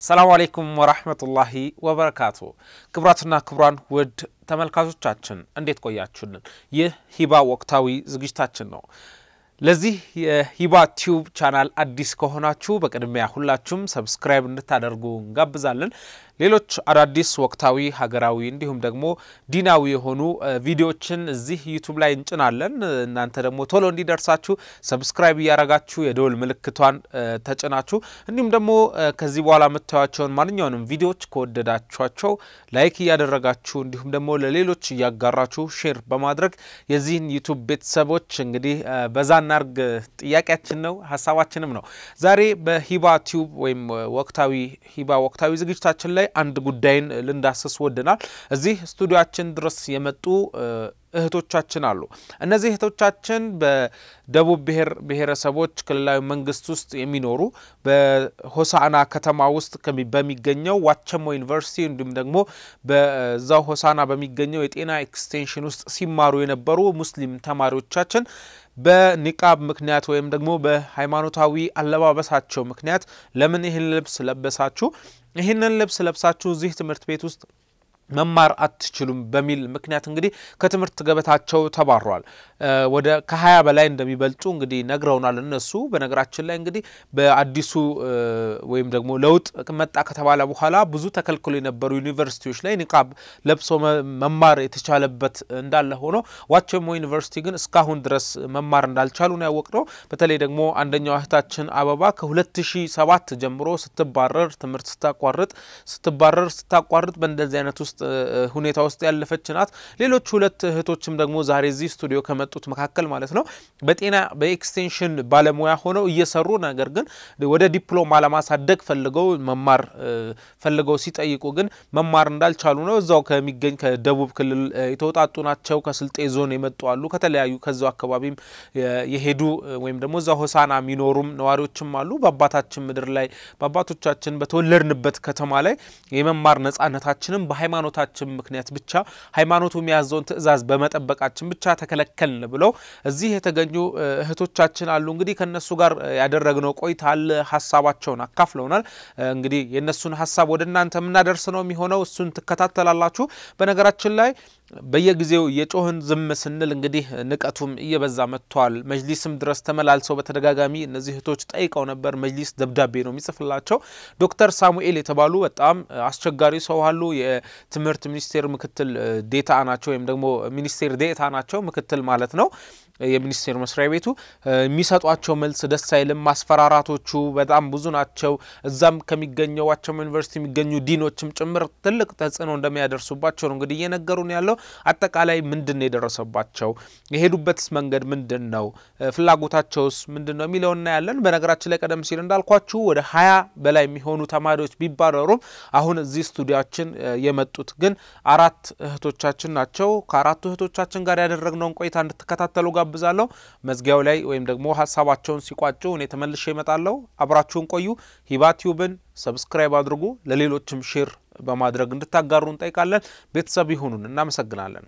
ሰላሙ አሌይኩም ወራህመቱላሂ ወበረካቱ። ክቡራትና ክቡራን ውድ ተመልካቾቻችን እንዴት ቆያችሁልን? ይህ ሂባ ወቅታዊ ዝግጅታችን ነው። ለዚህ የሂባ ቲዩብ ቻናል አዲስ ከሆናችሁ በቅድሚያ ሁላችሁም ሰብስክራይብ እንድታደርጉ እንጋብዛለን። ሌሎች አዳዲስ ወቅታዊ፣ ሀገራዊ እንዲሁም ደግሞ ዲናዊ የሆኑ ቪዲዮዎችን እዚህ ዩቱብ ላይ እንጭናለን። እናንተ ደግሞ ቶሎ እንዲደርሳችሁ ሰብስክራይብ እያረጋችሁ የደወል ምልክቷን ተጭናችሁ እንዲሁም ደግሞ ከዚህ በኋላ የምታዩቸውን ማንኛውንም ቪዲዮዎች ከወደዳችኋቸው ላይክ እያደረጋችሁ እንዲሁም ደግሞ ለሌሎች እያጋራችሁ ሼር በማድረግ የዚህን ዩቱብ ቤተሰቦች እንግዲህ በዛ እናርግ ጥያቄያችን ነው፣ ሀሳባችንም ነው። ዛሬ በሂባ ቲዩብ ወይም ወቅታዊ ሂባ ወቅታዊ ዝግጅታችን ላይ አንድ ጉዳይን ልንዳስስ ወድናል። እዚህ ስቱዲዮችን ድረስ የመጡ እህቶቻችን አሉ። እነዚህ እህቶቻችን በደቡብ ብሔር ብሔረሰቦች ክልላዊ መንግስት ውስጥ የሚኖሩ በሆሳና ከተማ ውስጥ በሚገኘው ዋቸሞ ዩኒቨርሲቲ እንዲሁም ደግሞ በዛው ሆሳና በሚገኘው የጤና ኤክስቴንሽን ውስጥ ሲማሩ የነበሩ ሙስሊም ተማሪዎቻችን በኒቃብ ምክንያት ወይም ደግሞ በሃይማኖታዊ አለባበሳቸው ምክንያት ለምን ይህን ልብስ ለበሳችሁ? ይህንን ልብስ ለብሳችሁ እዚህ ትምህርት ቤት ውስጥ መማር አትችሉም በሚል ምክንያት እንግዲህ ከትምህርት ገበታቸው ተባሯል። ወደ ከሀያ በላይ እንደሚበልጡ እንግዲህ ነግረውናል እነሱ። በነገራችን ላይ እንግዲህ በአዲሱ ወይም ደግሞ ለውጥ መጣ ከተባለ በኋላ ብዙ ተከልክሎ የነበሩ ዩኒቨርሲቲዎች ላይ ኒቃብ ለብሶ መማር የተቻለበት እንዳለ ሆኖ ዋቸሞ ዩኒቨርሲቲ ግን እስካሁን ድረስ መማር እንዳልቻሉ ነው ያወቅነው። በተለይ ደግሞ አንደኛው እህታችን አበባ ከ2007 ጀምሮ ስትባረር ትምህርት ስታቋርጥ ስትባረር ስታቋርጥ በእንደዚህ አይነት ውስጥ ሁኔታ ውስጥ ያለፈች ናት። ሌሎች ሁለት እህቶችም ደግሞ ዛሬ እዚህ ስቱዲዮ ከመጡት መካከል ማለት ነው በጤና በኤክስቴንሽን ባለሙያ ሆነው እየሰሩ ነገር ግን ወደ ዲፕሎማ ለማሳደግ ፈልገው መማር ፈልገው ሲጠይቁ ግን መማር እንዳልቻሉ ነው። እዛው ከሚገኝ ከደቡብ ክልል የተውጣጡ ናቸው። ከስልጤ ዞን የመጡ አሉ። ከተለያዩ ከዛው አካባቢም የሄዱ ወይም ደግሞ እዛ ሆሳና የሚኖሩም ነዋሪዎችም አሉ። በአባታችን ምድር ላይ በአባቶቻችን በተወለድንበት ከተማ ላይ የመማር ነጻነታችንም በሃይማኖታችን ምክንያት ብቻ ሃይማኖቱ የሚያዘውን ትዕዛዝ በመጠበቃችን ብቻ ተከለከልን ብለው እዚህ የተገኙ እህቶቻችን አሉ። እንግዲህ ከነሱ ጋር ያደረግነው ቆይታ አለ። ሀሳባቸውን አካፍለውናል። እንግዲህ የእነሱን ሀሳብ ወደ እናንተ የምናደርስ ነው የሚሆነው። እሱን ትከታተላላችሁ። በነገራችን ላይ በየጊዜው የጮህን ዝም ስንል እንግዲህ ንቀቱም እየበዛ መጥቷል። መጅሊስም ድረስ ተመላልሰው በተደጋጋሚ እነዚህ እህቶች ጠይቀው ነበር። መጅሊስ ደብዳቤ ነው የሚጽፍላቸው። ዶክተር ሳሙኤል የተባሉ በጣም አስቸጋሪ ሰው አሉ። የትምህርት ሚኒስቴር ምክትል ዴታ ናቸው፣ ወይም ደግሞ ሚኒስቴር ዴታ ናቸው፣ ምክትል ማለት ነው የሚኒስቴር መስሪያ ቤቱ የሚሰጧቸው መልስ ደስ አይልም። ማስፈራራቶቹ በጣም ብዙ ናቸው። እዛም ከሚገኘው ዋቸሞ ዩኒቨርሲቲ የሚገኙ ዲኖችም ጭምር ትልቅ ተጽዕኖ እንደሚያደርሱባቸው ነው እንግዲህ እየነገሩን ያለው። አጠቃላይ ምንድን ነው የደረሰባቸው? የሄዱበትስ መንገድ ምንድን ነው? ፍላጎታቸውስ ምንድን ነው የሚለው እናያለን። በነገራችን ላይ ቀደም ሲል እንዳልኳችሁ ወደ ሀያ በላይ የሚሆኑ ተማሪዎች ቢባረሩም አሁን እዚህ ስቱዲያችን የመጡት ግን አራት እህቶቻችን ናቸው። ከአራቱ እህቶቻችን ጋር ያደረግነውን ቆይታ እንድትከታተሉ ጋብዛለሁ። መዝጊያው ላይ ወይም ደግሞ ሀሳባቸውን ሲቋጩ እኔ ተመልሼ እመጣለሁ። አብራችሁን ቆዩ። ሂባ ቲዩብን ሰብስክራይብ አድርጉ። ለሌሎችም ሼር በማድረግ እንድታጋሩ እንጠይቃለን። ቤተሰብ ይሁኑን። እናመሰግናለን።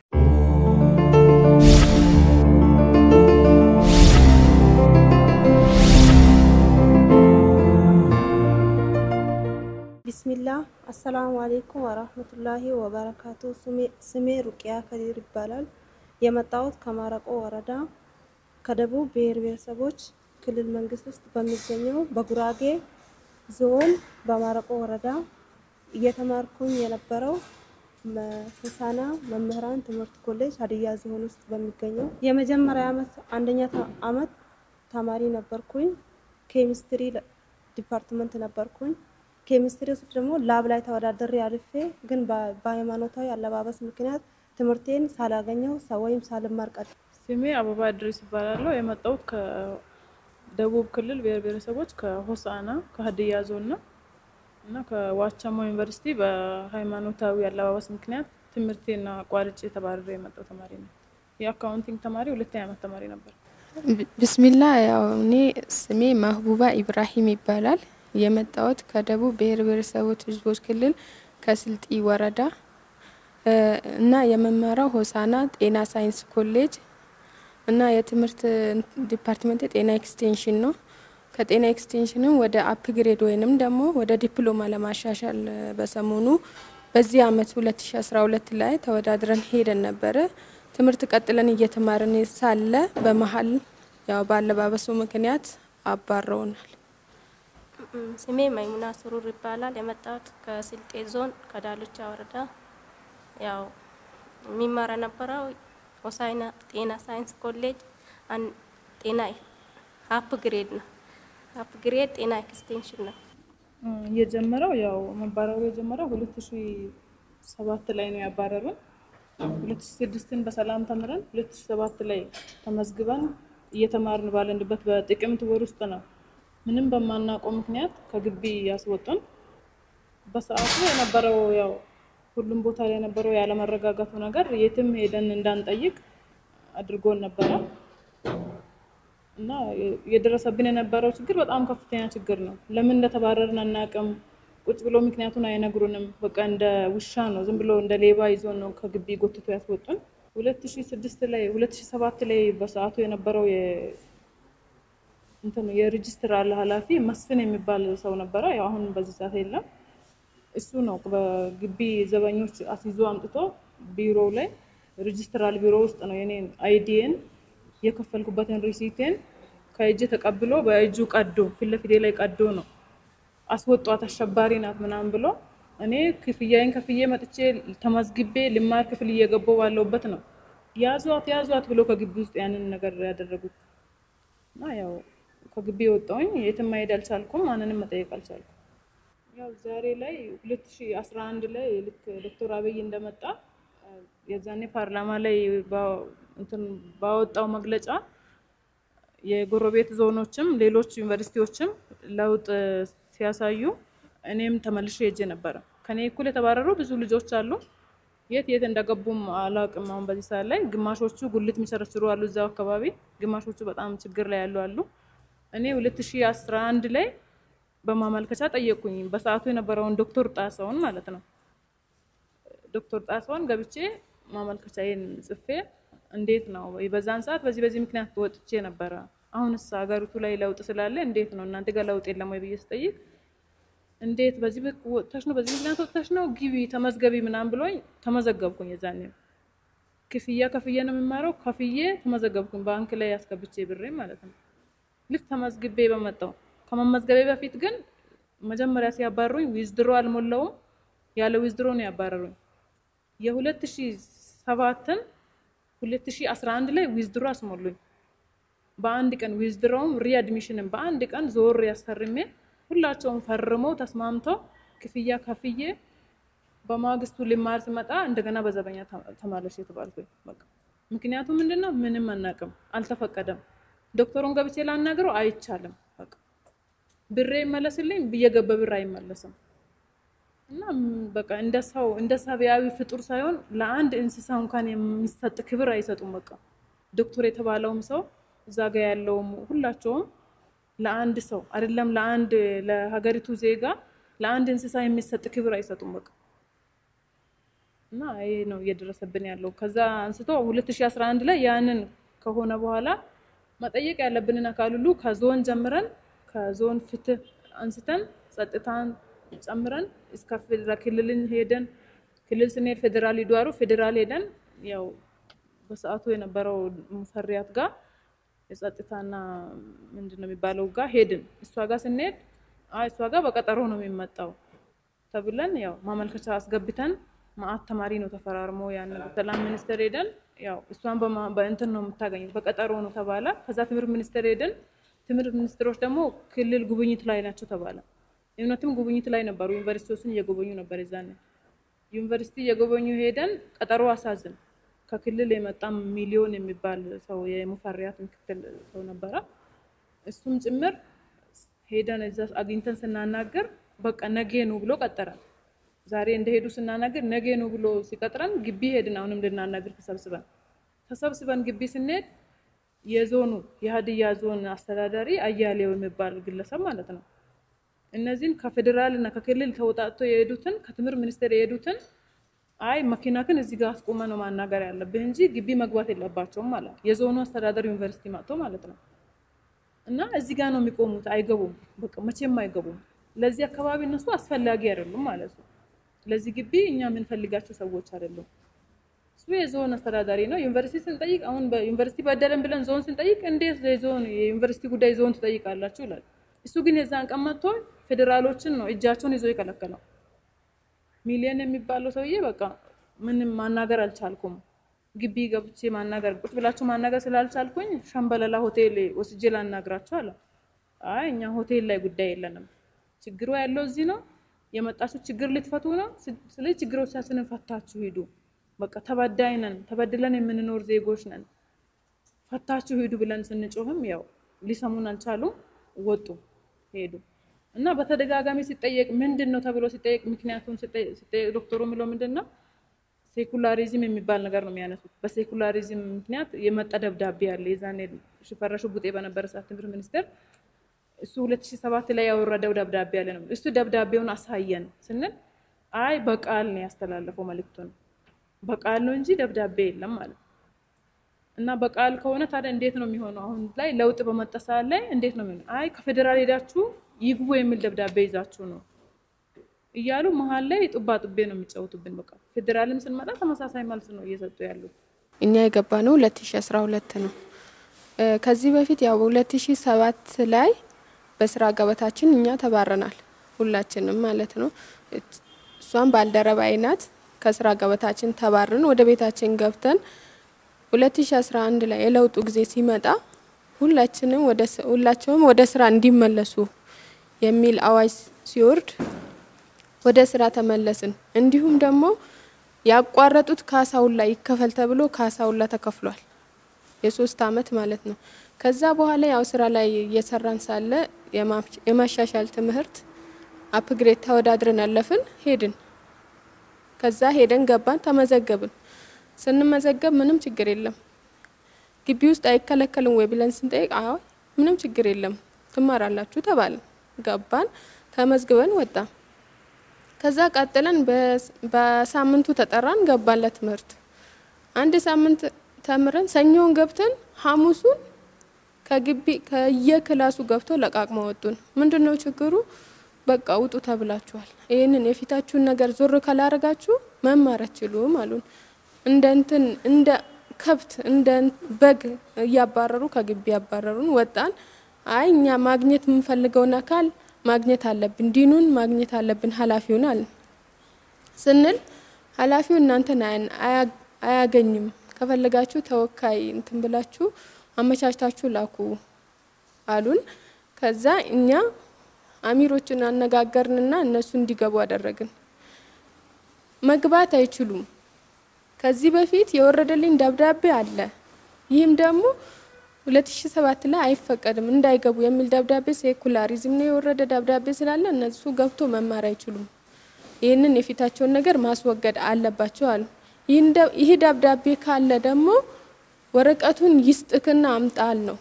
ቢስሚላህ አሰላሙ አሌይኩም ወራህመቱላሂ ወበረካቱ። ስሜ ሩቅያ ከዲር ይባላል። የመጣሁት ከማረቆ ወረዳ ከደቡብ ብሔር ብሔረሰቦች ክልል መንግስት ውስጥ በሚገኘው በጉራጌ ዞን በማረቆ ወረዳ እየተማርኩኝ የነበረው ሆሳና መምህራን ትምህርት ኮሌጅ ሀዲያ ዞን ውስጥ በሚገኘው የመጀመሪያ ዓመት አንደኛ ዓመት ተማሪ ነበርኩኝ። ኬሚስትሪ ዲፓርትመንት ነበርኩኝ። ኬሚስትሪ ውስጥ ደግሞ ላብ ላይ ተወዳደሬ አልፌ ግን በሃይማኖታዊ አለባበስ ምክንያት ትምህርቴን ሳላገኘው ወይም ሳልማር ቀር ስሜ አበባ እድሪስ ይባላለሁ። የመጣሁት ከደቡብ ክልል ብሔር ብሔረሰቦች ከሆሳና ከሀዲያ ዞን ነው እና ከዋቸሞ ዩኒቨርሲቲ በሃይማኖታዊ አለባበስ ምክንያት ትምህርቴን አቋርጬ ተባርሬ የመጣው ተማሪ ነው። የአካውንቲንግ ተማሪ ሁለተኛ ዓመት ተማሪ ነበር። ብስሚላ ያው እኔ ስሜ ማህቡባ ኢብራሂም ይባላል። የመጣሁት ከደቡብ ብሔር ብሔረሰቦች ህዝቦች ክልል ከስልጢ ወረዳ እና የመማራው ሆሳና ጤና ሳይንስ ኮሌጅ እና የትምህርት ዲፓርትመንት የጤና ኤክስቴንሽን ነው። ከጤና ኤክስቴንሽንም ወደ አፕግሬድ ወይንም ደግሞ ወደ ዲፕሎማ ለማሻሻል በሰሞኑ በዚህ አመት 2012 ላይ ተወዳድረን ሄደን ነበረ። ትምህርት ቀጥለን እየተማርን ሳለ በመሀል ያው በአለባበሱ ምክንያት አባረውናል። ስሜ መይሙና ስሩር ይባላል። የመጣሁት ከስልጤ ዞን ከዳሎቻ ወረዳ። ያው የሚማር የነበረው ሆሳዕና ጤና ሳይንስ ኮሌጅ ጤና ሀፕ ግሬድ ነው። ሀፕ ግሬድ ጤና ኤክስቴንሽን ነው። የጀመረው ያው መባረሩ የጀመረው ሁለት ሺ ሰባት ላይ ነው ያባረሩን። ሁለት ሺ ስድስትን በሰላም ተምረን ሁለት ሺ ሰባት ላይ ተመዝግበን እየተማርን ባለንበት በጥቅምት ወር ውስጥ ነው ምንም በማናውቀው ምክንያት ከግቢ ያስወጡን። በሰዓቱ የነበረው ያው ሁሉም ቦታ ላይ የነበረው ያለመረጋጋቱ ነገር የትም ሄደን እንዳንጠይቅ አድርጎን ነበረ እና የደረሰብን የነበረው ችግር በጣም ከፍተኛ ችግር ነው። ለምን እንደተባረርን አናውቅም። ቁጭ ብሎ ምክንያቱን አይነግሩንም። በቃ እንደ ውሻ ነው፣ ዝም ብሎ እንደ ሌባ ይዞ ነው ከግቢ ጎትቶ ያስወጡን። ሁለት ሺ ስድስት ላይ ሁለት ሺ ሰባት ላይ በሰዓቱ የነበረው እንትን የሬጅስትራል ኃላፊ መስፍን የሚባል ሰው ነበረ። ያው አሁን በዚህ ሰዓት የለም። እሱ ነው በግቢ ዘበኞች አስይዞ አምጥቶ ቢሮው ላይ ሬጅስትራል ቢሮ ውስጥ ነው የኔን አይዲን የከፈልኩበትን ሪሲቴን ከእጅ ተቀብሎ በእጁ ቀዶ ፊት ለፊቴ ላይ ቀዶ ነው አስወጧት፣ አሸባሪ ናት ምናምን ብሎ እኔ ክፍያዬን ከፍዬ መጥቼ ተመዝግቤ ልማር ክፍል እየገባው ባለውበት ነው ያዟት ያዟት ብሎ ከግቢ ውስጥ ያንን ነገር ያደረጉት እና ያው ከግቢ የወጣውኝ የትም መሄድ አልቻልኩም። ማንንም መጠየቅ አልቻልኩም። ያው ዛሬ ላይ 2011 ላይ ልክ ዶክተር አብይ እንደመጣ የዛኔ ፓርላማ ላይ እንትን ባወጣው መግለጫ የጎረቤት ዞኖችም ሌሎች ዩኒቨርሲቲዎችም ለውጥ ሲያሳዩ እኔም ተመልሼ ሄጄ ነበረ። ከኔ እኩል የተባረሩ ብዙ ልጆች አሉ። የት የት እንደገቡም አላውቅም። አሁን በዚህ ሰዓት ላይ ግማሾቹ ጉልት የሚቸረችሩ አሉ እዛው አካባቢ፣ ግማሾቹ በጣም ችግር ላይ ያሉ አሉ። እኔ 2011 ላይ በማመልከቻ ጠየቁኝ። በሰዓቱ የነበረውን ዶክተር ጣሰውን ማለት ነው። ዶክተር ጣሰውን ገብቼ ማመልከቻዬን ጽፌ እንዴት ነው በዛን ሰዓት በዚህ በዚህ ምክንያት ወጥቼ ነበረ። አሁንስ ሀገሪቱ ላይ ለውጥ ስላለ እንዴት ነው እናንተ ጋር ለውጥ የለም ወይ ብዬ ስጠይቅ እንዴት በዚህ ወጥተሽ ነው በዚህ ምክንያት ወጥተሽ ነው ግቢ ተመዝገቢ ምናምን ብሎኝ ተመዘገብኩኝ። የዛኔ ክፍያ ከፍዬ ነው የምማረው። ከፍዬ ተመዘገብኩኝ ባንክ ላይ ያስገብቼ ብሬ ማለት ነው። ልክ ተመዝግቤ በመጣው ከመመዝገቤ በፊት ግን መጀመሪያ ሲያባሩኝ ዊዝድሮ አልሞላውም። ያለ ዊዝድሮ ነው ያባረሩኝ። የሁለት ሺ ሰባትን ሁለት ሺ አስራ አንድ ላይ ዊዝድሮ አስሞሉኝ። በአንድ ቀን ዊዝድሮውም ሪአድሚሽንም በአንድ ቀን ዞር ያስፈርሜ ሁላቸውም ፈርመው ተስማምተው ክፍያ ከፍዬ በማግስቱ ልማር ስመጣ እንደገና በዘበኛ ተማለሽ የተባልኩኝ። በቃ ምክንያቱ ምንድን ነው? ምንም አናውቅም፣ አልተፈቀደም። ዶክተሩን ገብቼ ላናግረው አይቻልም። በቃ ብሬ ይመለስልኝ ብየገበ ብር አይመለስም። እና በቃ እንደ ሰው እንደ ሰብአዊ ፍጡር ሳይሆን ለአንድ እንስሳ እንኳን የሚሰጥ ክብር አይሰጡም። በቃ ዶክተር የተባለውም ሰው እዛ ጋ ያለውም ሁላቸውም ለአንድ ሰው አይደለም ለአንድ ለሀገሪቱ ዜጋ ለአንድ እንስሳ የሚሰጥ ክብር አይሰጡም። በቃ እና ይሄ ነው እየደረሰብን ያለው። ከዛ አንስቶ 2011 ላይ ያንን ከሆነ በኋላ መጠየቅ ያለብንን አካል ሁሉ ከዞን ጀምረን ከዞን ፍትህ አንስተን ጸጥታን ጨምረን እስከ ክልልን ሄደን ክልል ስንሄድ ፌዴራል ይዷሩ ፌዴራል ሄደን ያው በሰዓቱ የነበረው ሙፈሪያት ጋር የጸጥታና ምንድን ነው የሚባለው ጋር ሄድን። እሷ ጋር ስንሄድ አይ እሷ ጋር በቀጠሮ ነው የሚመጣው ተብለን ያው ማመልከቻ አስገብተን ማአት ተማሪ ነው ተፈራርሞ ያን ሰላም ሚኒስቴር ሄደን ያው እሷን በእንትን ነው የምታገኙት በቀጠሮ ነው ተባለ። ከዛ ትምህርት ሚኒስቴር ሄደን ትምህርት ሚኒስትሮች ደግሞ ክልል ጉብኝት ላይ ናቸው ተባለ። እውነትም ጉብኝት ላይ ነበሩ። ዩኒቨርሲቲዎችን እየጎበኙ ነበር። የዛኔ ዩኒቨርሲቲ እየጎበኙ ሄደን ቀጠሮ አሳዝን ከክልል የመጣም ሚሊዮን የሚባል ሰው የሙፈሪያት ምክትል ሰው ነበረ። እሱም ጭምር ሄደን እዛ አግኝተን ስናናገር በቃ ነገ ነው ብሎ ቀጠረን። ዛሬ እንደሄዱ ስናናገር ነገ ነው ብሎ ሲቀጥረን ግቢ ሄድን። አሁንም ልናናገር ተሰብስበን ተሰብስበን ግቢ ስንሄድ የዞኑ የሀዲያ ዞን አስተዳዳሪ አያሌው የሚባል ግለሰብ ማለት ነው እነዚህን ከፌዴራል እና ከክልል ተወጣጥቶ የሄዱትን ከትምህርት ሚኒስቴር የሄዱትን አይ መኪናክን እዚህ ጋር አስቆመ ነው ማናገር ያለብህ እንጂ ግቢ መግባት የለባቸውም ማለት የዞኑ አስተዳደር ዩኒቨርሲቲ መጥቶ ማለት ነው። እና እዚህ ጋር ነው የሚቆሙት። አይገቡም፣ በቃ መቼም አይገቡም። ለዚህ አካባቢ እነሱ አስፈላጊ አይደሉም ማለት ነው። ለዚህ ግቢ እኛ የምንፈልጋቸው ሰዎች አይደሉም። እሱ የዞን አስተዳዳሪ ነው። ዩኒቨርሲቲ ስንጠይቅ አሁን በዩኒቨርሲቲ በደለን ብለን ዞን ስንጠይቅ እንዴት የዞን የዩኒቨርሲቲ ጉዳይ ዞን ትጠይቃላችሁ ይላል። እሱ ግን የዛን ቀን መጥቶ ፌዴራሎችን ነው እጃቸውን ይዞ የከለከለው። ሚሊየን የሚባለው ሰውዬ በቃ ምንም ማናገር አልቻልኩም። ግቢ ገብቼ ማናገር ቁጭ ብላችሁ ማናገር ስላልቻልኩኝ ሸምበለላ ሆቴል ወስጄ ላናግራችሁ አለ። አይ እኛ ሆቴል ላይ ጉዳይ የለንም፣ ችግሩ ያለው እዚህ ነው። የመጣችሁ ችግር ልትፈቱ ነው። ስለዚህ ችግሮቻችንን ፈታችሁ ሂዱ። በቃ ተበዳይ ነን፣ ተበድለን የምንኖር ዜጎች ነን፣ ፈታችሁ ሂዱ ብለን ስንጮህም ያው ሊሰሙን አልቻሉም። ወጡ ሄዱ እና በተደጋጋሚ ሲጠየቅ ምንድን ነው ተብሎ ሲጠየቅ ምክንያቱም ሲጠየቅ ዶክተሩ የሚለው ምንድን ነው ሴኩላሪዝም የሚባል ነገር ነው የሚያነሱት። በሴኩላሪዝም ምክንያት የመጣ ደብዳቤ አለ። የዛኔ ሽፈራሹ ቡጤ በነበረ ሰዓት ትምህርት ሚኒስቴር እሱ 2007 ላይ ያወረደው ደብዳቤ አለ ነው። እሱ ደብዳቤውን አሳየን ስንል አይ በቃል ነው ያስተላለፈው መልእክቱን በቃል ነው እንጂ ደብዳቤ የለም ማለት ነው። እና በቃል ከሆነ ታዲያ እንዴት ነው የሚሆነው? አሁን ላይ ለውጥ በመጣ ሰዓት ላይ እንዴት ነው የሚሆነው? አይ ከፌዴራል ሄዳችሁ ይግቡ የሚል ደብዳቤ ይዛችሁ ነው እያሉ መሀል ላይ ጡባ ጡቤ ነው የሚጫወቱብን። በቃ ፌዴራልም ስንመጣ ተመሳሳይ መልስ ነው እየሰጡ ያሉት። እኛ የገባ ነው 2012 ነው። ከዚህ በፊት ያው በ2007 ላይ በስራ ገበታችን እኛ ተባረናል፣ ሁላችንም ማለት ነው። እሷም ባልደረባዬ ናት። ከስራ ገበታችን ተባርን ወደ ቤታችን ገብተን 2011 ላይ የለውጡ ጊዜ ሲመጣ ሁላችንም ወደ ሁላቸውም ወደ ስራ እንዲመለሱ የሚል አዋጅ ሲወርድ ወደ ስራ ተመለስን። እንዲሁም ደግሞ ያቋረጡት ካሳውላ ይከፈል ተብሎ ካሳውላ ተከፍሏል። የሶስት አመት ማለት ነው። ከዛ በኋላ ያው ስራ ላይ እየሰራን ሳለ የማሻሻል ትምህርት አፕግሬድ ተወዳድረን አለፍን፣ ሄድን። ከዛ ሄደን ገባን፣ ተመዘገብን። ስንመዘገብ ምንም ችግር የለም ግቢ ውስጥ አይከለከልም ወይ ብለን ስንጠይቅ አይ ምንም ችግር የለም ትማራላችሁ ተባልን። ገባን፣ ተመዝግበን ወጣ። ከዛ ቀጥለን በሳምንቱ ተጠራን፣ ገባን ለትምህርት። አንድ ሳምንት ተምረን ሰኞውን ገብተን ሐሙሱን ከግቢ ከየክላሱ ገብቶ ለቃቅመ ወጡን። ምንድን ነው ችግሩ? በቃ ውጡ ተብላችኋል። ይህንን የፊታችሁን ነገር ዞር ካላረጋችሁ መማር አትችሉም አሉን። እንደ እንትን እንደ ከብት እንደ በግ እያባረሩ ከግቢ ያባረሩን። ወጣን። አይ እኛ ማግኘት የምንፈልገውን አካል ማግኘት አለብን፣ ዲኑን ማግኘት አለብን፣ ኃላፊውን አለ ስንል ኃላፊው እናንተን አያገኝም፣ ከፈለጋችሁ ተወካይ እንትን ብላችሁ አመቻችታችሁ ላኩ አሉን። ከዛ እኛ አሚሮችን አነጋገርንና እነሱ እንዲገቡ አደረግን። መግባት አይችሉም። ከዚህ በፊት የወረደልኝ ደብዳቤ አለ። ይህም ደግሞ 2007 ላይ አይፈቀድም እንዳይገቡ የሚል ደብዳቤ ሴኩላሪዝም ነው የወረደ ደብዳቤ ስላለ እነሱ ገብቶ መማር አይችሉም። ይህንን የፊታቸውን ነገር ማስወገድ አለባቸው አሉ። ይህ ደብዳቤ ካለ ደግሞ ወረቀቱን ይስጥክና አምጣል ነው።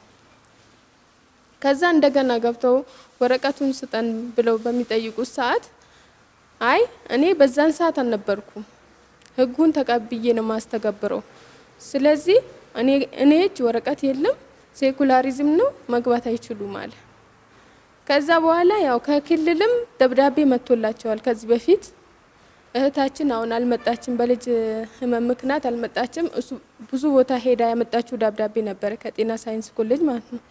ከዛ እንደገና ገብተው ወረቀቱን ስጠን ብለው በሚጠይቁት ሰዓት አይ እኔ በዛን ሰዓት አልነበርኩም ህጉን ተቀብዬ ነው ማስተገብረው። ስለዚህ እኔ እጅ ወረቀት የለም፣ ሴኩላሪዝም ነው መግባት አይችሉም አለ። ከዛ በኋላ ያው ከክልልም ደብዳቤ መጥቶላቸዋል። ከዚህ በፊት እህታችን አሁን አልመጣችም፣ በልጅ ህመም ምክንያት አልመጣችም። እሱ ብዙ ቦታ ሄዳ ያመጣችው ደብዳቤ ነበረ ከጤና ሳይንስ ኮሌጅ ማለት ነው።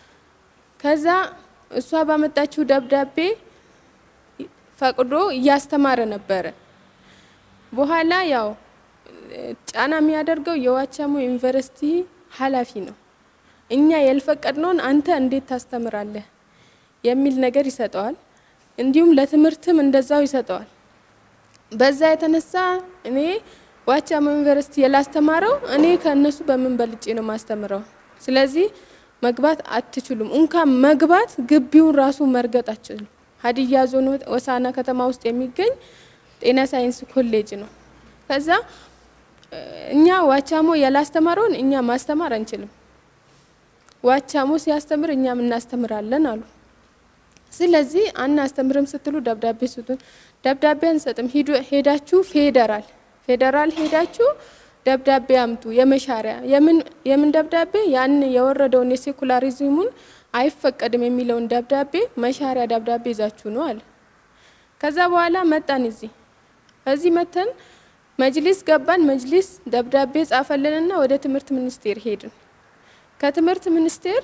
ከዛ እሷ ባመጣችው ደብዳቤ ፈቅዶ እያስተማረ ነበረ። በኋላ ያው ጫና የሚያደርገው የዋቻሞ ዩኒቨርሲቲ ኃላፊ ነው። እኛ ያልፈቀድነውን አንተ እንዴት ታስተምራለህ የሚል ነገር ይሰጠዋል። እንዲሁም ለትምህርትም እንደዛው ይሰጠዋል። በዛ የተነሳ እኔ ዋቻሞ ዩኒቨርሲቲ የላስተማረው እኔ ከእነሱ በምን በልጬ ነው ማስተምረው? ስለዚህ መግባት አትችሉም። እንኳን መግባት ግቢውን ራሱ መርገጥ አትችሉም። ሀዲያ ዞን ወሳና ከተማ ውስጥ የሚገኝ ጤና ሳይንስ ኮሌጅ ነው። ከዛ እኛ ዋቻሞ ያላስተማረውን እኛ ማስተማር አንችልም። ዋቻሞ ሲያስተምር እኛም እናስተምራለን አሉ። ስለዚህ አናስተምርም ስትሉ ደብዳቤ ስጡን። ደብዳቤ አንሰጥም፣ ሄዳችሁ ፌዴራል ፌዴራል ሄዳችሁ ደብዳቤ አምጡ። የመሻሪያ የምን የምን ደብዳቤ ያን የወረደውን የሴኩላሪዝሙን አይፈቀድም የሚለውን ደብዳቤ መሻሪያ ደብዳቤ ይዛችሁ ነው አለ። ከዛ በኋላ መጣን እዚህ እዚህ መተን መጅሊስ ገባን። መጅሊስ ደብዳቤ ጻፈልንና ወደ ትምህርት ሚኒስቴር ሄድን። ከትምህርት ሚኒስቴር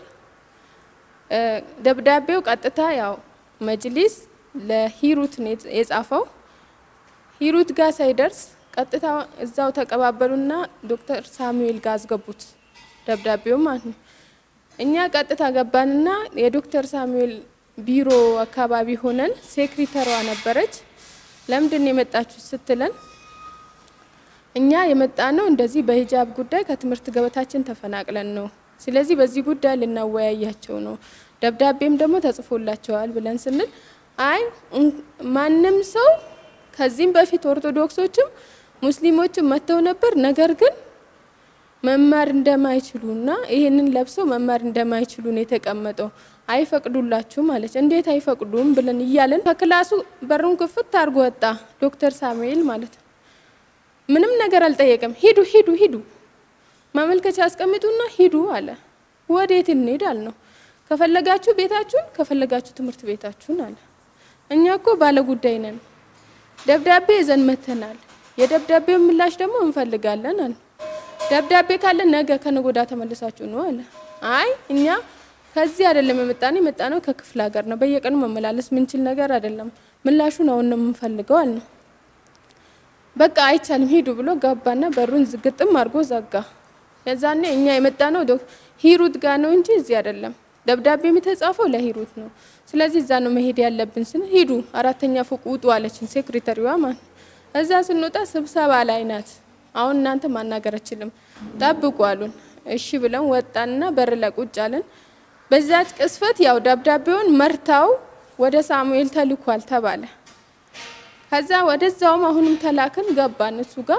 ደብዳቤው ቀጥታ ያው መጅሊስ ለሂሩት ነው የጻፈው። ሂሩት ጋር ሳይደርስ ቀጥታ እዛው ተቀባበሉና ዶክተር ሳሙኤል ጋር አስገቡት ደብዳቤው ማለት ነው። እኛ ቀጥታ ገባንና የዶክተር ሳሙኤል ቢሮ አካባቢ ሆነን ሴክሪተሯ ነበረች። ለምንድን ነው የመጣችሁ ስትለን እኛ የመጣ ነው እንደዚህ በሂጃብ ጉዳይ ከትምህርት ገበታችን ተፈናቅለን ነው። ስለዚህ በዚህ ጉዳይ ልናወያያቸው ነው፣ ደብዳቤም ደግሞ ተጽፎላቸዋል ብለን ስንል አይ ማንም ሰው ከዚህም በፊት ኦርቶዶክሶችም ሙስሊሞችም መጥተው ነበር፣ ነገር ግን መማር እንደማይችሉና ይህንን ለብሰው መማር እንደማይችሉ ነው የተቀመጠው። አይፈቅዱላችሁም አለች። እንዴት አይፈቅዱም ብለን እያለን ከክላሱ በሩን ክፍት አድርጎ ወጣ ዶክተር ሳሙኤል ማለት ነው። ምንም ነገር አልጠየቀም። ሂዱ ሂዱ ሂዱ ማመልከቻ አስቀምጡና ሂዱ አለ። ወዴት እንሄድ አልነው። ከፈለጋችሁ ቤታችሁን፣ ከፈለጋችሁ ትምህርት ቤታችሁን አለ። እኛ እኮ ባለ ጉዳይ ነን፣ ደብዳቤ ይዘን መተናል። የደብዳቤው ምላሽ ደግሞ እንፈልጋለን አለ። ደብዳቤ ካለ ነገ ከነገ ወዲያ ተመልሳችሁ ነው አለ። አይ እኛ ከዚህ አይደለም የመጣነው የመጣነው ከክፍለ ሀገር ነው። በየቀኑ መመላለስ ምንችል ነገር አይደለም። ምላሹን አሁን ነው የምንፈልገው አለ። በቃ አይቻልም ሂዱ ብሎ ገባና በሩን ዝግጥም አድርጎ ዘጋ። የዛኔ እኛ የመጣነው ሂሩት ጋር ነው እንጂ እዚህ አይደለም። ደብዳቤ የተጻፈው ለሂሩት ነው። ስለዚህ እዛ ነው መሄድ ያለብን ስን ሂዱ አራተኛ ፎቅ ውጡ አለችን ሴክሬታሪዋ ማለት እዛ ስንወጣ ስብሰባ ላይ ናት። አሁን እናንተ ማናገር አችልም ጠብቁ አሉን። እሺ ብለን ወጣንና በር ላይ ቁጭ አለን። በዛች ቅስፈት ያው ደብዳቤውን መርታው ወደ ሳሙኤል ተልኳል ተባለ። ከዛ ወደዛውም አሁንም ተላክን ገባን እሱ ጋር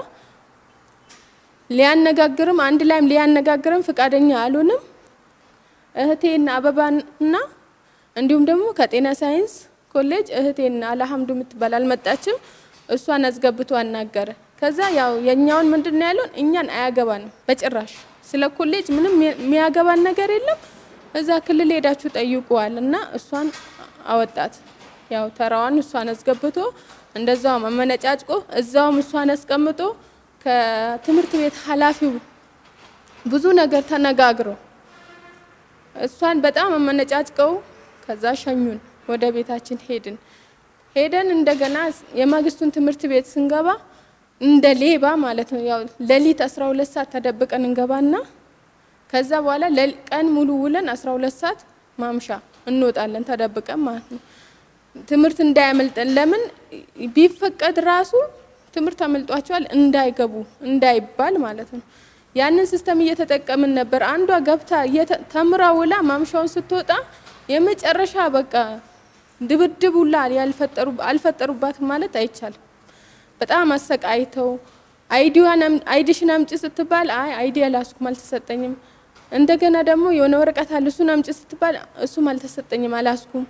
ሊያነጋግርም አንድ ላይም ሊያነጋግርም ፍቃደኛ አልሆንም። እህቴና አበባና እንዲሁም ደግሞ ከጤና ሳይንስ ኮሌጅ እህቴና አልሐምዱ የምትባል አልመጣችም። እሷን አስገብቶ አናገረ። ከዛ ያው የኛውን ምንድን ነው ያለውን እኛን አያገባንም በጭራሽ ስለ ኮሌጅ ምንም የሚያገባን ነገር የለም። እዛ ክልል ሄዳችሁ ጠይቁዋል እና እሷን አወጣት። ያው ተራዋን እሷን አስገብቶ እንደዛው መመነጫጭቆ እዛውም እሷን አስቀምጦ ከትምህርት ቤት ኃላፊው ብዙ ነገር ተነጋግረው እሷን በጣም መመነጫጭቀው ከዛ ሸኙን። ወደ ቤታችን ሄድን። ሄደን እንደገና የማግስቱን ትምህርት ቤት ስንገባ እንደ ሌባ ማለት ነው። ያው ሌሊት 12 ሰዓት ተደብቀን እንገባና ከዛ በኋላ ቀን ሙሉ ውለን 12 ሰዓት ማምሻ እንወጣለን ተደብቀን ማለት ነው። ትምህርት እንዳያመልጠን ለምን ቢፈቀድ ራሱ ትምህርት አመልጧቸዋል እንዳይገቡ እንዳይባል ማለት ነው። ያንን ሲስተም እየተጠቀምን ነበር። አንዷ ገብታ ተምራ ውላ ማምሻውን ስትወጣ የመጨረሻ በቃ ድብድብ ሁላ አልፈጠሩባትም ማለት አይቻልም። በጣም አሰቃይተው አይዲዋን አይዲሽን አምጪ ስትባል አይ አይዲ አላስኩም አልተሰጠኝም። እንደገና ደግሞ የሆነ ወረቀት አለ እሱን አምጪ ስትባል እሱም አልተሰጠኝም አላስኩም።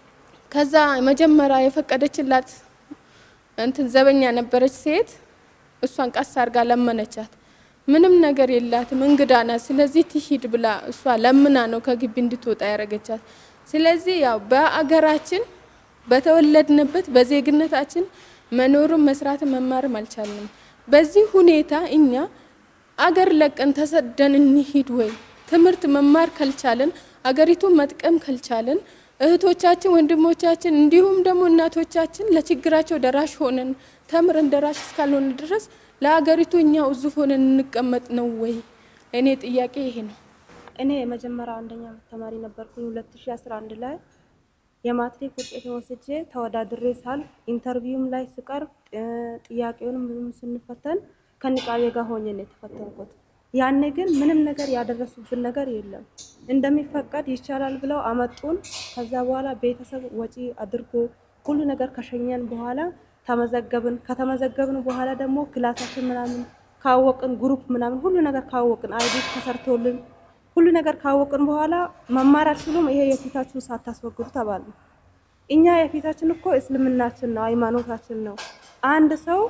ከዛ መጀመሪያ የፈቀደችላት እንትን ዘበኛ ነበረች ሴት። እሷን ቀስ አርጋ ለመነቻት። ምንም ነገር የላትም እንግዳ ናት። ስለዚህ ትሂድ ብላ እሷ ለምና ነው ከግቢ እንድትወጣ ያደረገቻት። ስለዚህ ያው በአገራችን በተወለድንበት በዜግነታችን መኖርም መስራትም መማርም አልቻልንም። በዚህ ሁኔታ እኛ አገር ለቀን ተሰደን እንሂድ ወይ? ትምህርት መማር ካልቻለን አገሪቱን መጥቀም ካልቻለን እህቶቻችን፣ ወንድሞቻችን እንዲሁም ደግሞ እናቶቻችን ለችግራቸው ደራሽ ሆነን ተምረን ደራሽ እስካልሆነ ድረስ ለሀገሪቱ እኛ ውዙፍ ሆነን እንቀመጥ ነው ወይ? እኔ ጥያቄ ይሄ ነው። እኔ የመጀመሪያ አንደኛ ተማሪ ነበርኩኝ 2011 ላይ የማትሪክ ውጤት ወስጄ ተወዳድሬ ሳልፍ ኢንተርቪውም ላይ ስቀርብ ጥያቄውንም ምንም ስንፈተን ከንቃቤ ጋር ሆኜ ነው የተፈተንኩት። ያኔ ግን ምንም ነገር ያደረሱብን ነገር የለም። እንደሚፈቀድ ይቻላል ብለው አመጡን። ከዛ በኋላ ቤተሰብ ወጪ አድርጎ ሁሉ ነገር ከሸኘን በኋላ ተመዘገብን። ከተመዘገብን በኋላ ደግሞ ክላሳችን ምናምን ካወቅን ግሩፕ ምናምን ሁሉ ነገር ካወቅን አይዲ ተሰርቶልን ሁሉ ነገር ካወቅን በኋላ መማር አትችሉም፣ ይሄ የፊታችሁን ሳታስወግዱ ተባሉ። እኛ የፊታችን እኮ እስልምናችን ነው፣ ሃይማኖታችን ነው። አንድ ሰው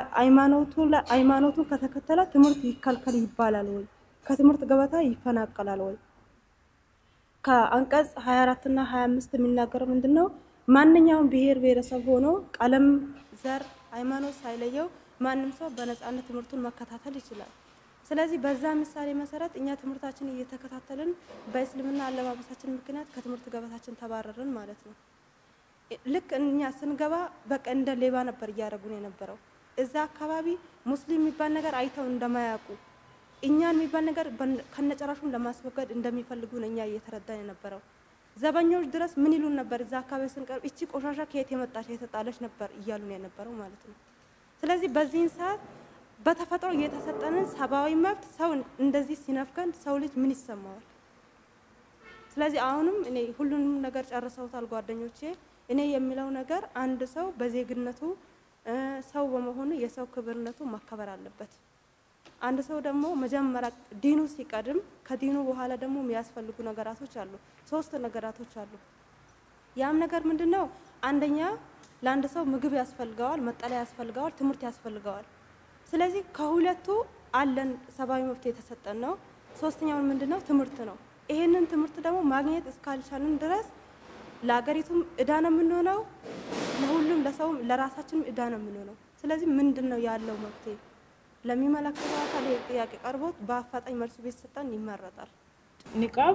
ሃይማኖቱን ከተከተለ ትምህርት ይከልከል ይባላል ወይ? ከትምህርት ገበታ ይፈናቀላል ወይ? ከአንቀጽ 24 እና 25 የሚናገረው ምንድን ነው? ማንኛውም ብሔር ብሔረሰብ ሆኖ ቀለም፣ ዘር፣ ሃይማኖት ሳይለየው ማንም ሰው በነጻነት ትምህርቱን መከታተል ይችላል። ስለዚህ በዛ ምሳሌ መሰረት እኛ ትምህርታችን እየተከታተልን በእስልምና አለባበሳችን ምክንያት ከትምህርት ገበታችን ተባረርን ማለት ነው። ልክ እኛ ስንገባ በቃ እንደ ሌባ ነበር እያደረጉን የነበረው። እዛ አካባቢ ሙስሊም የሚባል ነገር አይተው እንደማያውቁ እኛን የሚባል ነገር ከነጨራሹን ለማስወገድ እንደሚፈልጉ ነው እኛ እየተረዳን የነበረው። ዘበኞች ድረስ ምን ይሉን ነበር? እዛ አካባቢ ስንቀርብ እቺ ቆሻሻ ከየት የመጣች የተጣለች ነበር እያሉን የነበረው ማለት ነው። ስለዚህ በዚህን ሰዓት በተፈጥሮ የተሰጠንን ሰብአዊ መብት ሰው እንደዚህ ሲነፍገን ሰው ልጅ ምን ይሰማዋል? ስለዚህ አሁንም እኔ ሁሉንም ነገር ጨርሰውታል ጓደኞቼ። እኔ የሚለው ነገር አንድ ሰው በዜግነቱ ሰው በመሆኑ የሰው ክብርነቱ መከበር አለበት። አንድ ሰው ደግሞ መጀመሪያ ዲኑ ሲቀድም ከዲኑ በኋላ ደግሞ የሚያስፈልጉ ነገራቶች አሉ። ሶስት ነገራቶች አሉ። ያም ነገር ምንድን ነው? አንደኛ ለአንድ ሰው ምግብ ያስፈልገዋል፣ መጠለያ ያስፈልገዋል፣ ትምህርት ያስፈልገዋል። ስለዚህ ከሁለቱ አለን ሰብአዊ መብት የተሰጠን ነው። ሶስተኛውን ምንድን ነው? ትምህርት ነው። ይሄንን ትምህርት ደግሞ ማግኘት እስካልቻልን ድረስ ለሀገሪቱም እዳ ነው የምንሆነው፣ ለሁሉም ለሰውም ለራሳችንም እዳ ነው የምንሆነው። ስለዚህ ምንድን ነው ያለው መፍትሄ? ለሚመለከተው አካል ጥያቄ ቀርቦት በአፋጣኝ መልሱ ቢሰጠን ይመረጣል። ኒቃብ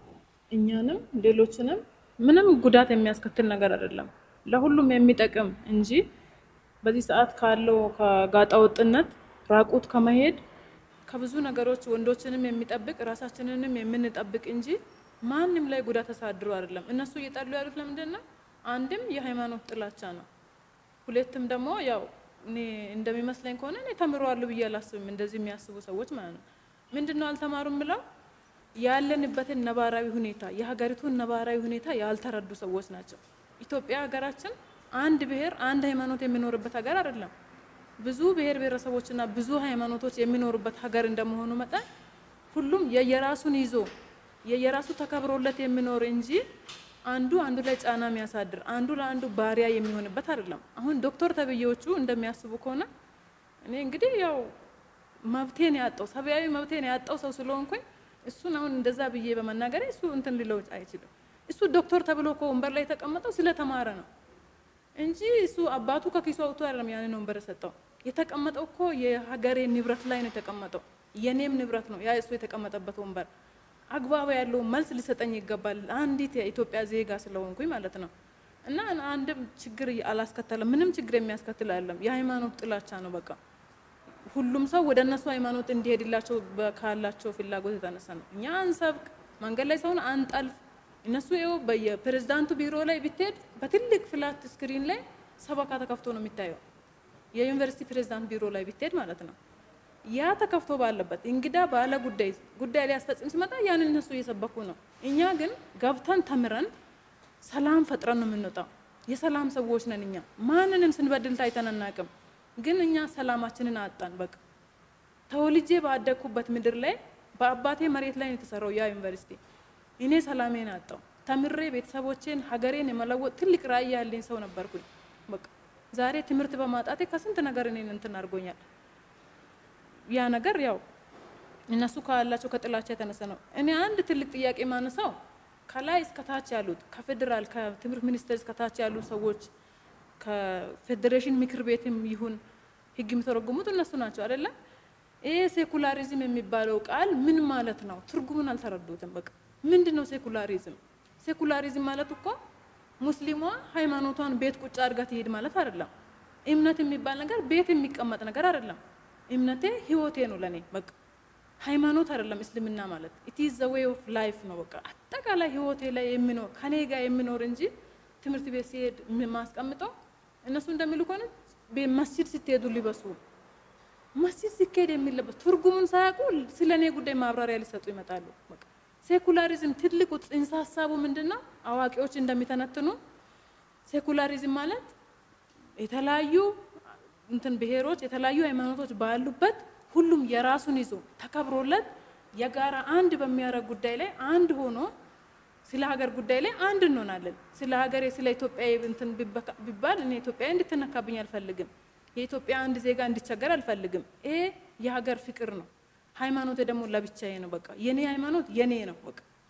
እኛንም ሌሎችንም ምንም ጉዳት የሚያስከትል ነገር አይደለም፣ ለሁሉም የሚጠቅም እንጂ በዚህ ሰዓት ካለው ከጋጣ ወጥነት ራቁት ከመሄድ ከብዙ ነገሮች ወንዶችንም የሚጠብቅ ራሳችንንም የምንጠብቅ እንጂ ማንም ላይ ጉዳት ተሳድሮ አይደለም። እነሱ እየጠሉ ያሉት ለምንድን ነው? አንድም የሃይማኖት ጥላቻ ነው፣ ሁለትም ደግሞ ያው እኔ እንደሚመስለኝ ከሆነ እኔ ተምረዋለሁ ብዬ አላስብም። እንደዚህ የሚያስቡ ሰዎች ማለት ነው። ምንድን ነው አልተማሩም ብለው ያለንበትን ነባራዊ ሁኔታ የሀገሪቱን ነባራዊ ሁኔታ ያልተረዱ ሰዎች ናቸው። ኢትዮጵያ ሀገራችን አንድ ብሔር አንድ ሃይማኖት የሚኖርበት ሀገር አይደለም። ብዙ ብሔር ብሔረሰቦችና ብዙ ሃይማኖቶች የሚኖሩበት ሀገር እንደመሆኑ መጠን ሁሉም የየራሱን ይዞ የየራሱ ተከብሮለት የሚኖር እንጂ አንዱ አንዱ ላይ ጫና የሚያሳድር አንዱ ለአንዱ ባሪያ የሚሆንበት አይደለም። አሁን ዶክተር ተብዬዎቹ እንደሚያስቡ ከሆነ እኔ እንግዲህ ያው መብቴን ያጣው ሰብአዊ መብቴን ያጣው ሰው ስለሆንኩኝ እሱን አሁን እንደዛ ብዬ በመናገር እሱ እንትን ሊለው አይችልም። እሱ ዶክተር ተብሎ እኮ ወንበር ላይ የተቀመጠው ስለተማረ ነው እንጂ እሱ አባቱ ከኪሱ አውጥቶ አይደለም ያንን ወንበር የሰጠው። የተቀመጠው እኮ የሀገሬ ንብረት ላይ ነው የተቀመጠው። የኔም ንብረት ነው ያ እሱ የተቀመጠበት ወንበር። አግባብ ያለው መልስ ሊሰጠኝ ይገባል። አንዲት የኢትዮጵያ ዜጋ ስለሆንኩኝ ማለት ነው። እና አንድም ችግር አላስከተለም። ምንም ችግር የሚያስከትል አይደለም። የሃይማኖት ጥላቻ ነው በቃ ሁሉም ሰው ወደ እነሱ ሃይማኖት እንዲሄድላቸው ካላቸው ፍላጎት የተነሳ ነው። እኛ አንሰብክ፣ መንገድ ላይ ሰውን አንጠልፍ። እነሱ ይኸው በየፕሬዝዳንቱ ቢሮ ላይ ብትሄድ በትልቅ ፍላት ስክሪን ላይ ሰበካ ተከፍቶ ነው የሚታየው። የዩኒቨርሲቲ ፕሬዝዳንት ቢሮ ላይ ብትሄድ ማለት ነው። ያ ተከፍቶ ባለበት እንግዳ ባለ ጉዳይ ጉዳይ ሊያስፈጽም ሲመጣ ያንን እነሱ እየሰበኩ ነው። እኛ ግን ገብተን ተምረን ሰላም ፈጥረን ነው የምንወጣው። የሰላም ሰዎች ነን እኛ። ማንንም ስንበድል ታይተን አናውቅም። ግን እኛ ሰላማችንን አጣን። በቃ ተወልጄ ባደግኩበት ምድር ላይ በአባቴ መሬት ላይ ነው የተሰራው ያ ዩኒቨርሲቲ። እኔ ሰላሜን አጣው። ተምሬ ቤተሰቦቼን ሀገሬን የመለወጥ ትልቅ ራዕይ ያለኝ ሰው ነበርኩኝ። በቃ ዛሬ ትምህርት በማጣቴ ከስንት ነገር እኔን እንትን አድርጎኛል። ያ ነገር ያው እነሱ ካላቸው ከጥላቻ የተነሳ ነው። እኔ አንድ ትልቅ ጥያቄ ማነሳው ከላይ እስከታች ያሉት ከፌዴራል ከትምህርት ሚኒስቴር እስከታች ያሉ ሰዎች ከፌዴሬሽን ምክር ቤትም ይሁን ህግ የሚተረጉሙት እነሱ ናቸው አይደለም። ይሄ ሴኩላሪዝም የሚባለው ቃል ምን ማለት ነው? ትርጉሙን አልተረዱትም። በቃ ምንድን ነው ሴኩላሪዝም? ሴኩላሪዝም ማለት እኮ ሙስሊሟ ሃይማኖቷን ቤት ቁጭ አድርጋ ትሄድ ማለት አይደለም። እምነት የሚባል ነገር ቤት የሚቀመጥ ነገር አይደለም። እምነቴ ህይወቴ ነው ለኔ በቃ ሃይማኖት አይደለም እስልምና ማለት ኢት ኢዝ ዘ ዌይ ኦፍ ላይፍ ነው። በቃ አጠቃላይ ህይወቴ ላይ የሚኖር ከኔ ጋር የሚኖር እንጂ ትምህርት ቤት ሲሄድ ማስቀምጠው እነሱ እንደሚሉ ከሆነ መስጂድ ስትሄዱ ሊበሱ መስጂድ ሲካሄድ የሚለበስ ትርጉሙን ሳያውቁ ስለ እኔ ጉዳይ ማብራሪያ ሊሰጡ ይመጣሉ። በቃ ሴኩላሪዝም ትልቁ ጽንሰ ሀሳቡ ምንድን ነው? አዋቂዎች እንደሚተነትኑ ሴኩላሪዝም ማለት የተለያዩ እንትን ብሔሮች የተለያዩ ሃይማኖቶች ባሉበት ሁሉም የራሱን ይዞ ተከብሮለት የጋራ አንድ በሚያደርግ ጉዳይ ላይ አንድ ሆኖ ስለ ሀገር ጉዳይ ላይ አንድ እንሆናለን። ስለ ሀገሬ ስለ ኢትዮጵያ እንትን ቢባል እኔ ኢትዮጵያ እንድትነካብኝ አልፈልግም። የኢትዮጵያ አንድ ዜጋ እንዲቸገር አልፈልግም። ይሄ የሀገር ፍቅር ነው። ሃይማኖቴ ደግሞ ለብቻዬ ነው። በቃ የኔ ሃይማኖት የኔ ነው። በቃ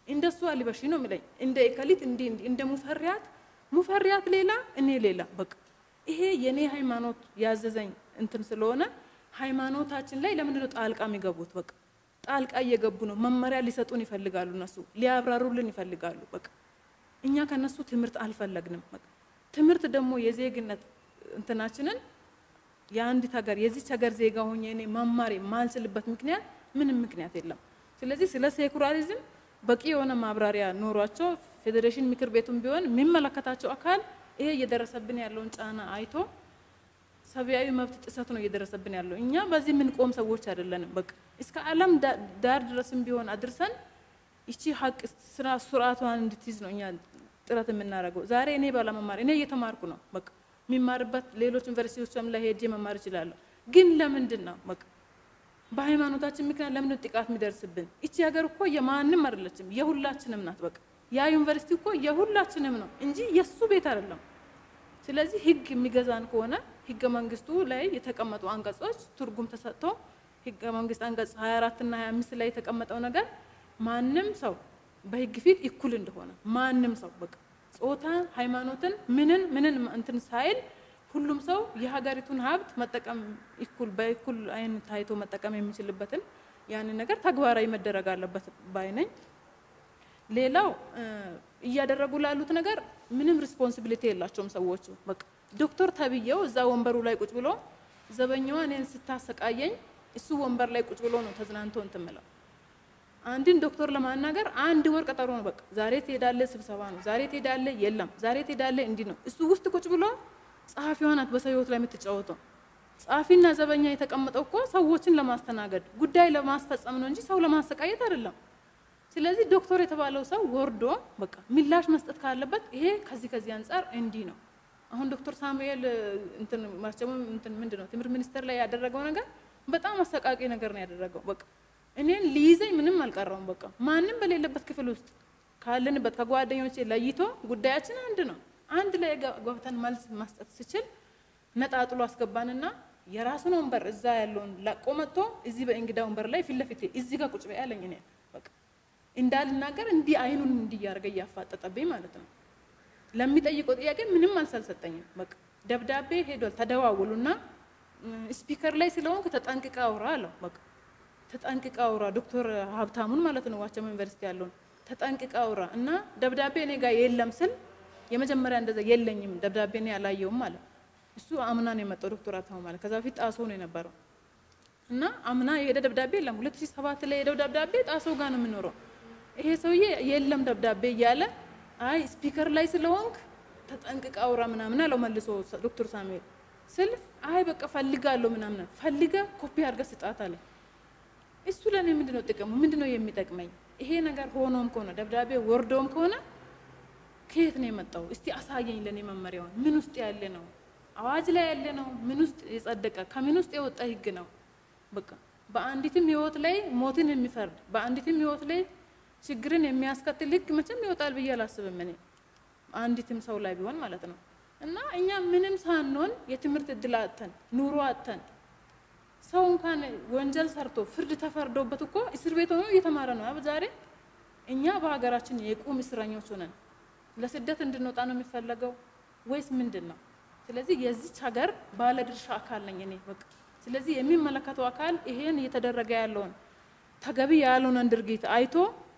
እንደሱ አልበሺ ነው የሚለኝ። እንደ እከሊት እንዲህ እንዲህ እንደ ሙፈሪያት ሙፈሪያት ሌላ እኔ ሌላ በቃ ይሄ የኔ ሃይማኖት ያዘዘኝ እንትን ስለሆነ ሃይማኖታችን ላይ ለምንድን ነው ጣልቃ የሚገቡት? በቃ ጣልቃ እየገቡ ነው። መመሪያ ሊሰጡን ይፈልጋሉ፣ እነሱ ሊያብራሩልን ይፈልጋሉ። በቃ እኛ ከነሱ ትምህርት አልፈለግንም። በቃ ትምህርት ደግሞ የዜግነት እንትናችንን የአንዲት ሀገር የዚች ሀገር ዜጋ ሆኜ እኔ መማር የማልችልበት ምክንያት ምንም ምክንያት የለም። ስለዚህ ስለ ሴኩላሪዝም በቂ የሆነ ማብራሪያ ኖሯቸው ፌዴሬሽን ምክር ቤቱም ቢሆን የሚመለከታቸው አካል ይሄ እየደረሰብን ያለውን ጫና አይቶ ሰብአዊ መብት ጥሰት ነው እየደረሰብን ያለው። እኛ በዚህ የምንቆም ሰዎች አይደለንም። በቃ እስከ ዓለም ዳር ድረስም ቢሆን አድርሰን ይቺ ሀቅ ስራ ስርዓቷን እንድትይዝ ነው እኛ ጥረት የምናደርገው። ዛሬ እኔ ባለመማር እኔ እየተማርኩ ነው። በቃ የሚማርበት ሌሎች ዩኒቨርሲቲዎችም ላይ ሄጄ መማር እችላለሁ። ግን ለምንድን ነው በቃ በሃይማኖታችን ምክንያት ለምንድን ነው ጥቃት የሚደርስብን? ይቺ ሀገር እኮ የማንም አይደለችም፣ የሁላችንም ናት። በቃ ያ ዩኒቨርሲቲ እኮ የሁላችንም ነው እንጂ የሱ ቤት አይደለም። ስለዚህ ህግ የሚገዛን ከሆነ ህገ መንግስቱ ላይ የተቀመጡ አንቀጾች ትርጉም ተሰጥቶ ህገ መንግስት አንቀጽ 24 እና 25 ላይ የተቀመጠው ነገር ማንም ሰው በህግ ፊት እኩል እንደሆነ ማንም ሰው በቃ ጾታ፣ ሃይማኖትን ምንን ምንን እንትን ሳይል ሁሉም ሰው የሀገሪቱን ሀብት መጠቀም እኩል በእኩል አይን ታይቶ መጠቀም የሚችልበትን ያንን ነገር ተግባራዊ መደረግ አለበት ባይ ነኝ። ሌላው እያደረጉ ላሉት ነገር ምንም ሪስፖንሲቢሊቲ የላቸውም ሰዎቹ። በቃ ዶክተር ተብዬው እዛ ወንበሩ ላይ ቁጭ ብሎ ዘበኛዋ እኔን ስታሰቃየኝ እሱ ወንበር ላይ ቁጭ ብሎ ነው ተዝናንቶ እንትን ምለው። አንድን ዶክተር ለማናገር አንድ ወር ቀጠሮ ነው። በቃ ዛሬ ትሄዳለ፣ ስብሰባ ነው። ዛሬ ትሄዳለ፣ የለም። ዛሬ ትሄዳለ፣ እንዲህ ነው። እሱ ውስጥ ቁጭ ብሎ ጸሐፊዋ ናት በሰው ህይወት ላይ የምትጫወተው። ጸሐፊና ዘበኛ የተቀመጠው እኮ ሰዎችን ለማስተናገድ ጉዳይ ለማስፈጸም ነው እንጂ ሰው ለማሰቃየት አይደለም። ስለዚህ ዶክተር የተባለው ሰው ወርዶ በቃ ምላሽ መስጠት ካለበት ይሄ ከዚህ ከዚህ አንጻር እንዲህ ነው። አሁን ዶክተር ሳሙኤል እንትን ማርቸሙ እንትን ምንድን ነው ትምህርት ሚኒስቴር ላይ ያደረገው ነገር በጣም አሰቃቂ ነገር ነው ያደረገው። በቃ እኔን ሊይዘኝ ምንም አልቀረውም። በቃ ማንም በሌለበት ክፍል ውስጥ ካለንበት ከጓደኞቼ ለይቶ ጉዳያችን አንድ ነው። አንድ ላይ ገብተን መልስ መስጠት ስችል ነጣጥሎ አስገባንና የራሱን ወንበር እዛ ያለውን ለቆ መጥቶ እዚህ በእንግዳ ወንበር ላይ ፊት ለፊት እዚህ ጋር ቁጭ በይ አለኝ። እኔ በቃ እንዳልናገር እንዲህ አይኑን እንዲያርገ እያፋጠጠብኝ ማለት ነው። ለሚጠይቀው ጥያቄ ምንም መልስ አልሰጠኝም። በቃ ደብዳቤ ሄዷል። ተደዋውሉና ስፒከር ላይ ስለሆንክ ተጠንቅቃ አውራ አለው። በቃ ተጠንቅቃ አውራ ዶክተር ሀብታሙን ማለት ነው ዋቸሞ ዩኒቨርሲቲ ያለውን ተጠንቅቃ አውራ እና ደብዳቤ እኔ ጋር የለም ስል የመጀመሪያ እንደዛ የለኝም ደብዳቤ እኔ አላየውም ማለት እሱ አምና ነው የመጣው ዶክተር ሀብታሙ ማለት ከዛ በፊት ጣሶ ነው የነበረው እና አምና የሄደ ደብዳቤ የለም። ሁለት ሺህ ሰባት ላይ የሄደው ደብዳቤ ጣሶ ጋር ነው የምኖረው። ይሄ ሰውዬ የለም ደብዳቤ እያለ አይ ስፒከር ላይ ስለሆንክ ተጠንቅቃ አውራ ምናምን አለው መልሶ ዶክተር ሳሙኤል ስል አይ በቃ ፈልጋለሁ ምናምን ፈልገ ኮፒ አድርገህ ስጣት አለ። እሱ ለእኔ ምንድን ነው ጥቅሙ? ምንድን ነው የሚጠቅመኝ? ይሄ ነገር ሆኖም ከሆነ ደብዳቤ ወርዶም ከሆነ ከየት ነው የመጣው? እስቲ አሳየኝ ለእኔ መመሪያውን። ምን ውስጥ ያለ ነው? አዋጅ ላይ ያለ ነው? ምን ውስጥ የጸደቀ ከምን ውስጥ የወጣ ህግ ነው? በቃ በአንዲትም ህይወት ላይ ሞትን የሚፈርድ በአንዲትም ህይወት ላይ ችግርን የሚያስከትል ህግ መቼም ይወጣል ብዬ አላስብም እኔ አንዲትም ሰው ላይ ቢሆን ማለት ነው። እና እኛ ምንም ሳንሆን የትምህርት እድል አጥተን ኑሮ አጥተን ሰው እንኳን ወንጀል ሰርቶ ፍርድ ተፈርዶበት እኮ እስር ቤት ሆኖ እየተማረ ነው ዛሬ። እኛ በሀገራችን የቁም እስረኞች ሆነን ለስደት እንድንወጣ ነው የሚፈለገው ወይስ ምንድን ነው? ስለዚህ የዚች ሀገር ባለድርሻ አካል ነኝ እኔ በቃ። ስለዚህ የሚመለከተው አካል ይሄን እየተደረገ ያለውን ተገቢ ያልሆነን ድርጊት አይቶ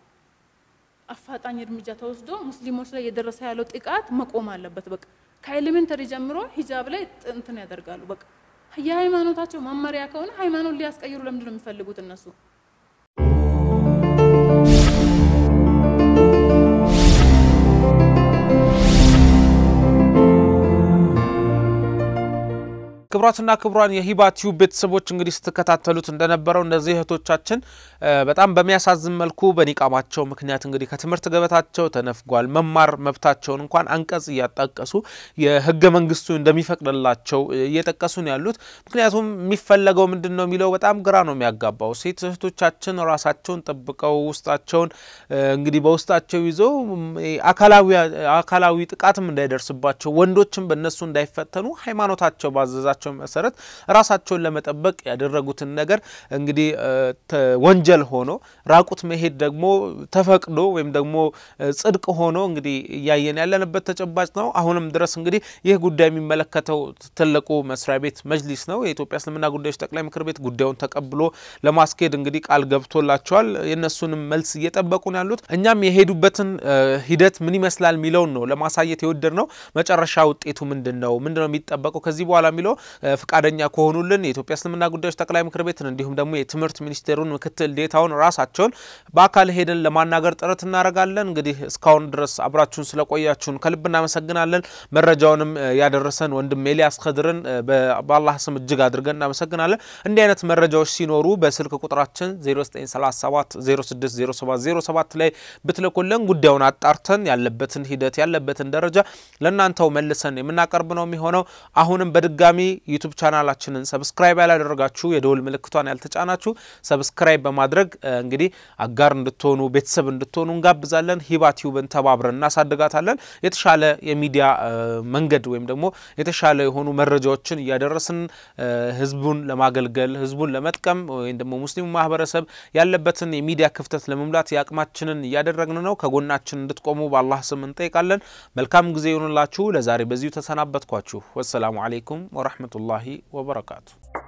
አፋጣኝ እርምጃ ተወስዶ ሙስሊሞች ላይ የደረሰ ያለው ጥቃት መቆም አለበት። በቃ ከኤሌሜንተሪ ጀምሮ ሂጃብ ላይ እንትን ያደርጋሉ። በቃ የሃይማኖታቸው መመሪያ ከሆነ ሃይማኖት ሊያስቀይሩ ለምንድን ነው የሚፈልጉት እነሱ? ክቡራትና ክቡራን የሂባ ቲዩብ ቤተሰቦች እንግዲህ ስትከታተሉት እንደነበረው እነዚህ እህቶቻችን በጣም በሚያሳዝን መልኩ በኒቃማቸው ምክንያት እንግዲህ ከትምህርት ገበታቸው ተነፍጓል። መማር መብታቸውን እንኳን አንቀጽ እያጣቀሱ የህገ መንግስቱ እንደሚፈቅድላቸው እየጠቀሱ ነው ያሉት። ምክንያቱም የሚፈለገው ምንድን ነው የሚለው በጣም ግራ ነው የሚያጋባው። ሴት እህቶቻችን ራሳቸውን ጠብቀው ውስጣቸውን እንግዲህ በውስጣቸው ይዘው አካላዊ ጥቃትም እንዳይደርስባቸው ወንዶችም በእነሱ እንዳይፈተኑ ሃይማኖታቸው ባዘዛቸው በተሰጣቸው መሰረት ራሳቸውን ለመጠበቅ ያደረጉትን ነገር እንግዲህ ወንጀል ሆኖ ራቁት መሄድ ደግሞ ተፈቅዶ ወይም ደግሞ ጽድቅ ሆኖ እንግዲህ እያየን ያለንበት ተጨባጭ ነው። አሁንም ድረስ እንግዲህ ይህ ጉዳይ የሚመለከተው ትልቁ መስሪያ ቤት መጅሊስ ነው። የኢትዮጵያ እስልምና ጉዳዮች ጠቅላይ ምክር ቤት ጉዳዩን ተቀብሎ ለማስኬድ እንግዲህ ቃል ገብቶላቸዋል። የእነሱንም መልስ እየጠበቁ ነው ያሉት። እኛም የሄዱበትን ሂደት ምን ይመስላል የሚለውን ነው ለማሳየት የወደድ ነው። መጨረሻ ውጤቱ ምንድን ነው? ምንድን ነው የሚጠበቀው ከዚህ በኋላ የሚለው ፈቃደኛ ከሆኑልን የኢትዮጵያ እስልምና ጉዳዮች ጠቅላይ ምክር ቤትን እንዲሁም ደግሞ የትምህርት ሚኒስቴሩን ምክትል ዴታውን ራሳቸውን በአካል ሄደን ለማናገር ጥረት እናደርጋለን። እንግዲህ እስካሁን ድረስ አብራችሁን ስለቆያችሁን ከልብ እናመሰግናለን። መረጃውንም ያደረሰን ወንድም ኤልያስ ከድርን በአላህ ስም እጅግ አድርገን እናመሰግናለን። እንዲህ አይነት መረጃዎች ሲኖሩ በስልክ ቁጥራችን 0937 060707 ላይ ብትልኩልን ጉዳዩን አጣርተን ያለበትን ሂደት ያለበትን ደረጃ ለእናንተው መልሰን የምናቀርብ ነው የሚሆነው። አሁንም በድጋሚ ዩቱብ ቻናላችንን ሰብስክራይብ ያላደረጋችሁ የደውል ምልክቷን ያልተጫናችሁ ሰብስክራይብ በማድረግ እንግዲህ አጋር እንድትሆኑ ቤተሰብ እንድትሆኑ እንጋብዛለን። ሂባ ቲዩብን ተባብረን እናሳድጋታለን። የተሻለ የሚዲያ መንገድ ወይም ደግሞ የተሻለ የሆኑ መረጃዎችን እያደረስን ህዝቡን ለማገልገል ህዝቡን ለመጥቀም ወይም ደግሞ ሙስሊሙ ማህበረሰብ ያለበትን የሚዲያ ክፍተት ለመሙላት የአቅማችንን እያደረግን ነው። ከጎናችን እንድትቆሙ በአላህ ስም እንጠይቃለን። መልካም ጊዜ ይሆንላችሁ። ለዛሬ በዚሁ ተሰናበትኳችሁ። ወሰላሙ አሌይኩም ወረህመቱላሂ ወበረካቱ።